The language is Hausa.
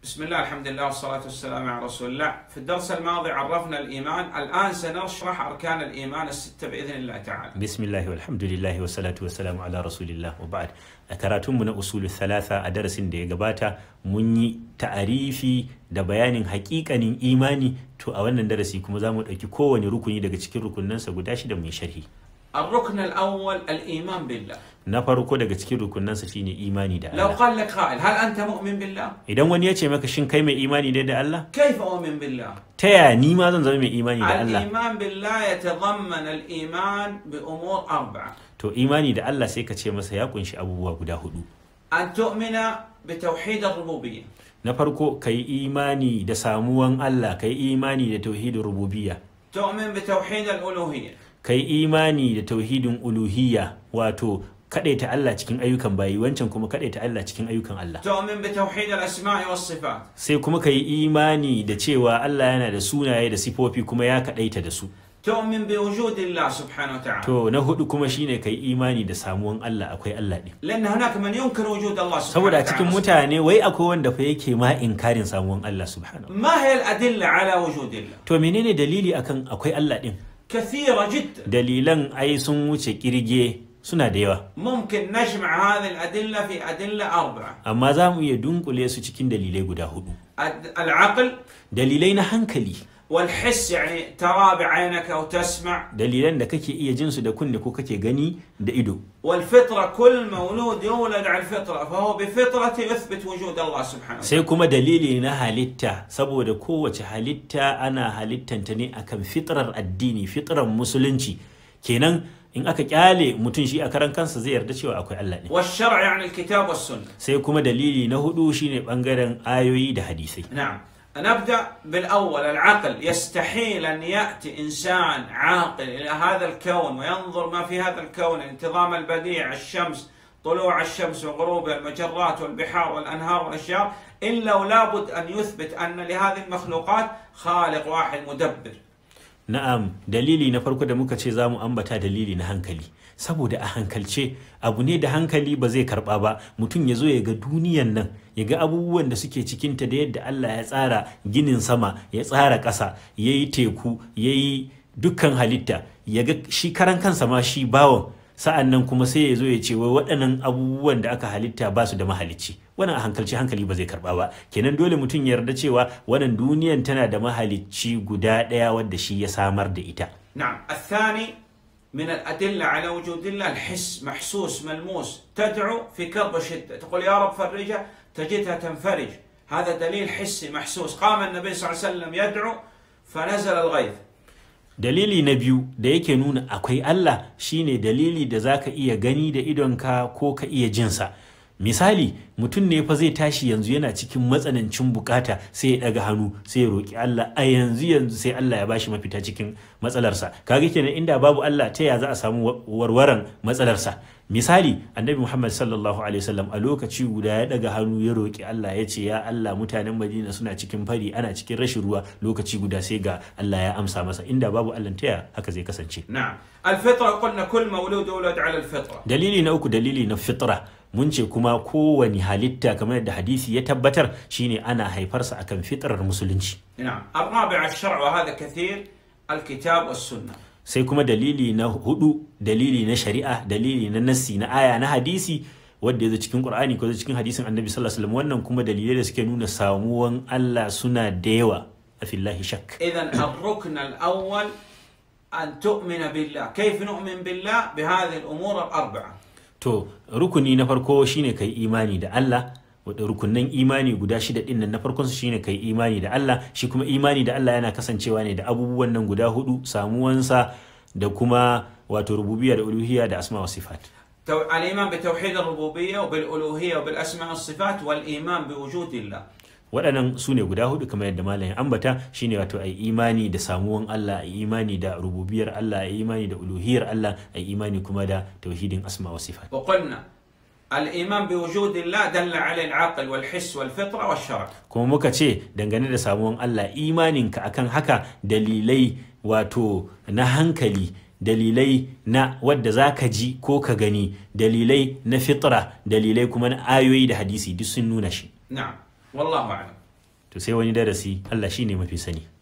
بسم الله الحمد لله والصلاة والسلام على رسول الله في الدرس الماضي عرفنا الإيمان الآن سنشرح أركان الإيمان الستة بإذن الله تعالى bismillahi walhamdulillahi wassalatu wassalamu ala rasulillah wa ba'd a karatunmu na usul thalatha a darasin da ya gabata mun yi ta'arifi da bayanin hakikanin imani to a wannan darasi kuma za mu ɗauki kowane rukuni daga cikin rukunansa guda shida mai sharhi الركن الأول الإيمان بالله na farko daga cikin rukunansa shine imani da لو Allah قال لك قائل هل أنت مؤمن بالله idan wani ya ce maka shin kai mai imani ne da Allah كيف أؤمن بالله ta yaya ni ma zan zama mai imani da Allah الإيمان بالله يتضمن الإيمان بأمور أربعة to imani da Allah sai ka ce masa ya kunshi abubuwa guda hudu أن تؤمن بتوحيد الربوبية na farko ka yi imani da samuwan Allah ka yi imani da tauhidin rububiyya تؤمن بتوحيد الألوهية ka yi imani da tauhidin uluhiyya wato kaɗaita Allah cikin ayyukan bayi wancan kuma kaɗaita Allah cikin ayyukan Allah تؤمن بتوحيد الأسماء والصفات sai kuma ka yi imani da cewa Allah yana da sunaye da sifofi kuma ya kaɗaita da su تؤمن بوجود الله سبحانه وتعالى to na hudu kuma shine ka yi imani da samuwan Allah akwai Allah ɗin لأن هناك من ينكر وجود الله سبحانه saboda a cikin وتعالى mutane wai akwai wanda fa yake ma inkarin samuwan Allah subhanahu ما هي الأدلة على وجود الله؟ to menene dalili akan akwai Allah ɗin كثيرة جدا dalilan ai sun wuce kirge suna da yawa ممكن نجمع هذه الأدلة في أدلة أربعة amma za mu iya dunkule su cikin dalilai guda hudu الد- العقل dalilai na hankali والحس يعني ترى بعينك أو تسمع dalilan da kake iya jin su da kunne ko kake gani da ido والفطرة كل مولود يولد على الفطرة فهو بفطرته يثبت وجود الله سبحانه وتعالى sai kuma dalili na halitta saboda kowace halitta ana halittanta ne akan fitrar addini fitrar musulunci kenan in aka kyale mutum shi a karan kansa zai yarda cewa akwai Allah ne والشرع يعني الكتاب والسنة sai kuma dalili na hudu shine bangaren ayoyi da hadisai نعم نبدأ بالأول العقل يستحيل أن يأتي إنسان عاقل إلى هذا الكون وينظر ما في هذا الكون الانتظام البديع الشمس طلوع الشمس وغروبها المجرات والبحار والأنهار والأشجار إلا ولابد أن يثبت أن لهذه المخلوقات خالق واحد مدبر Na'am, dalili na farko da muka ce za mu ambata dalili na hankali. Saboda a hankalce abu ne da hankali ba zai karba ba, mutum ya zo ya ga duniyan nan, ya ga abubuwan da suke cikinta da yadda Allah ya tsara ginin sama, ya tsara ƙasa, ya yi teku, ya yi dukkan halitta, ya ga shi karan kansa ma shi bawan. Sa'an nan kuma sai ya zo ya ce wai waɗannan abubuwan da aka halitta ba su da mahalicci. Wannan a hankalci hankali ba zai karba ba. Kenan dole mutum ya yarda cewa wannan duniyan tana da mahalicci guda ɗaya wadda shi ya samar da ita. نعم الثاني من الأدلة على وجود الله الحس محسوس ملموس تدعو في كرب شدة تقول يا رب فرجها تجدها تنفرج هذا دليل حسي محسوس قام النبي صلى الله عليه وسلم يدعو فنزل الغيث Dalili na biyu da yake nuna akwai Allah shine dalili da zaka iya gani da idonka ko ka iya jinsa. Misali, mutum ne fa zai tashi yanzu yana cikin matsanancin bukata sai ya daga hannu sai ya roki Allah a yanzu yanzu sai Allah ya bashi mafita cikin matsalarsa. Kaga kenan inda babu Allah ta ya za a samu wa- warwaran matsalarsa. Misali, Annabi Muhammad sallallahu alaihi wasallam a lokaci guda ya daga hannu ya roki Allah ya ce ya Allah mutanen Madina suna cikin fari ana cikin rashin ruwa lokaci guda sai ga Allah ya amsa masa inda babu Allah ta ya haka zai kasance. نعم الفطرة قلنا كل مولود يولد على الفطرة dalili na uku dalili na fitra mun ce kuma kowane halitta kamar yadda hadisi ya tabbatar shine ana haifarsa akan fitrar musulunci نعم الرابع الشرع وهذا كثير الكتاب والسنة sai kuma dalili na hudu dalili na shari'a dalili na nassi na aya na hadisi wanda ya zo cikin qur'ani ko zo cikin hadisin annabi sallallahu alaihi wasallam wannan kuma dalilai da suke nuna samuwan Allah suna da yawa a fillahi shak إذا الركن الأول أن تؤمن بالله كيف نؤمن بالله بهذه الأمور الأربعة To, rukuni na farko shine kai imani da Allah, wadda rukunan imani guda shida ɗin nan na farkon su shine kai imani da Allah, shi kuma imani da Allah yana kasancewa ne da abubuwan nan guda hudu, samuwansa da kuma wato rububiyya da uluhiyya da asma wa sifat. تو- الإيمان بتوحيد الربوبية وبالألوهية وبالأسماء والصفات والإيمان بوجود الله Waɗannan su ne guda hudu kamar yadda malam ya ambata shine wato ai imani da samuwan Allah, ai imani da rububiyar Allah, ai imani da uluhiyar Allah, ai imani kuma da tauhidin asma wa sifat. وقلنا الإيمان بوجود الله دل عليه العقل والحس والفطرة والشرع kuma muka ce dangane da samuwan Allah imaninka akan haka dalilai wato na hankali dalilai na wadda za ka ji ko ka gani dalilai na fitra dalilai kuma na ayoyi da hadisi duk sun nuna shi نعم والله أعلم to sai wani darasi Allah shine mafi sani